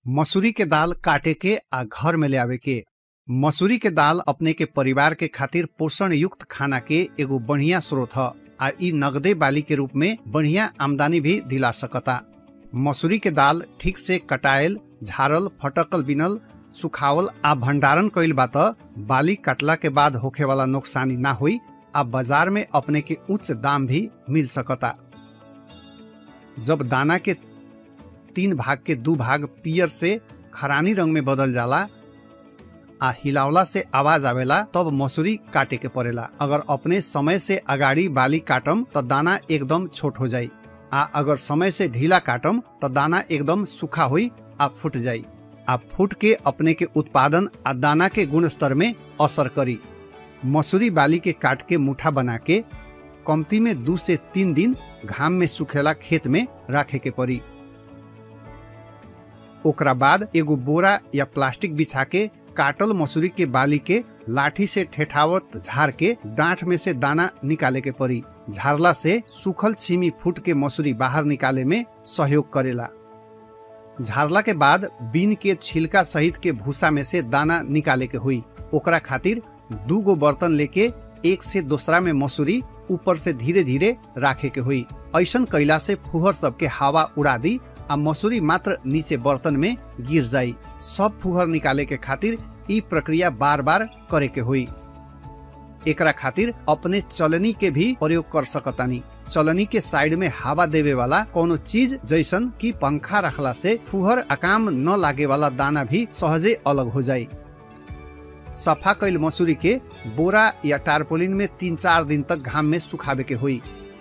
मसूरी के दाल काटे के आ घर में ले आवे के मसूरी के दाल अपने के परिवार के खातिर पोषण युक्त खाना के एगो बढ़िया स्रोत ह आ इ नगदे बाली के रूप में बढ़िया आमदनी भी दिला सकता मसूरी के दाल ठीक से कटायल झारल फटकल बिनल सुखावल आ भंडारण कइल बा त बाली काटला के बाद होखे वाला नुकसानी ना हुई आ बाजार में अपने के उच्च दाम भी मिल सकता जब दाना के तीन भाग के दू भाग पियर से खरानी रंग में बदल जाला आ हिलावला से आवाज आवेला तब मसूरी काटे के पड़ेला अगर अपने समय से अगाड़ी बाली काटम त दाना एकदम छोट हो जाई आ अगर समय से ढीला काटम त दाना एकदम सूखा हुई आ फूट जाई आ फूट के अपने के उत्पादन आ दाना के गुण स्तर में असर करी मसूरी बाली के काट के मुठा बना के कमती में दू से तीन दिन घाम में सुखेला खेत में राखे के पड़ी ओकरा बाद एगो बोरा या प्लास्टिक बिछा के काटल मसूरी के बाली के लाठी से ठेठावत झाड़ के डांठ में से दाना निकाले के पड़ी झाड़ला से सूखल छीमी फूट के मसूरी बाहर निकाले में सहयोग करेला झाड़ला के बाद बीन के छिलका सहित के भूसा में से दाना निकाले के हुई ओकरा खातिर दू गो बर्तन लेके एक से दूसरा में मसूरी ऊपर से धीरे धीरे राखे के हुई ऐसन कैला से फुहर सबके हवा उड़ा दी आ मसूरी मात्र नीचे बर्तन में गिर जाई सब फुहर निकाले के खातिर ई प्रक्रिया बार बार करे के हुई एकरा खातिर अपने चलनी के भी प्रयोग कर सकतानी चलनी के साइड में हवा देवे वाला कोनो चीज जैसन की पंखा रखला से फुहर अकाम न लागे वाला दाना भी सहजे अलग हो जाई सफा कैल मसूरी के बोरा या टारपोलिन में तीन चार दिन तक घाम में सुखावे के हुई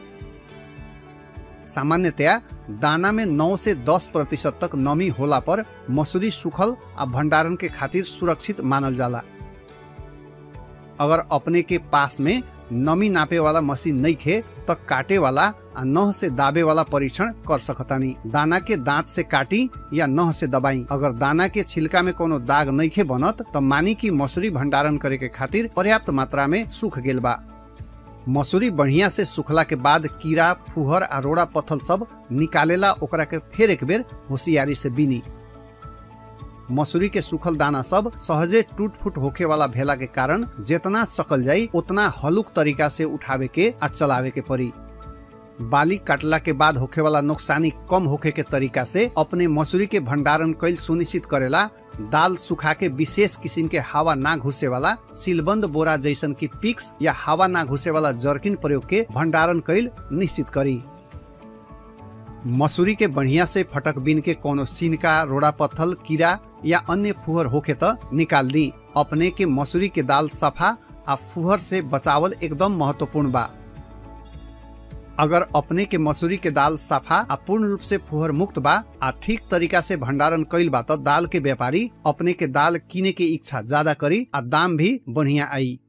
सामान्यतया दाना में 9 से 10 प्रतिशत तक नमी होला पर मसूरी सुखल आ भंडारण के खातिर सुरक्षित मानल जाला अगर अपने के पास में नमी नापे वाला मशीन नहीं खे तो काटे वाला आ नह से दाबे वाला परीक्षण कर सकतानी दाना के दांत से काटी या नह से दबाई अगर दाना के छिलका में कोनो दाग नहीं खे बनत तो मानी की मसूरी भंडारण करे के खातिर पर्याप्त मात्रा में सूख गेल बा मसूरी बढ़िया से सुखला के बाद कीड़ा फुहर आ रोड़ा पत्थल सब निकालेला ओकरा के फिर एक बेर होशियारी से बीनी मसूरी के सूखल दाना सब सहजे टूट फूट होखे वाला भेला के कारण जितना सकल जाई उतना हलुक तरीका से उठावे के आ चलावे के पड़ी बाली काटला के बाद होखे वाला नुकसानी कम होखे के तरीका से अपने मसूरी के भंडारण कैल सुनिश्चित करेला दाल सुखा के विशेष किस्म के हवा ना घुसे वाला सीलबंद बोरा जैसन की पिक्स या हवा ना घुसे वाला जर्किन प्रयोग के भंडारण कैल निश्चित करी मसूरी के बढ़िया से फटक बीन के कोनो सिनका रोड़ा पत्थल कीड़ा या अन्य फुहर होखे त निकाल दी अपने के मसूरी के दाल सफा आ फुहर से बचावल एकदम महत्वपूर्ण बा अगर अपने के मसूरी के दाल सफा आ पूर्ण रूप से फुहर मुक्त बा आ ठीक तरीका से भंडारण कैल बा त दाल के व्यापारी अपने के दाल किने के इच्छा ज्यादा करी आ दाम भी बढ़िया आई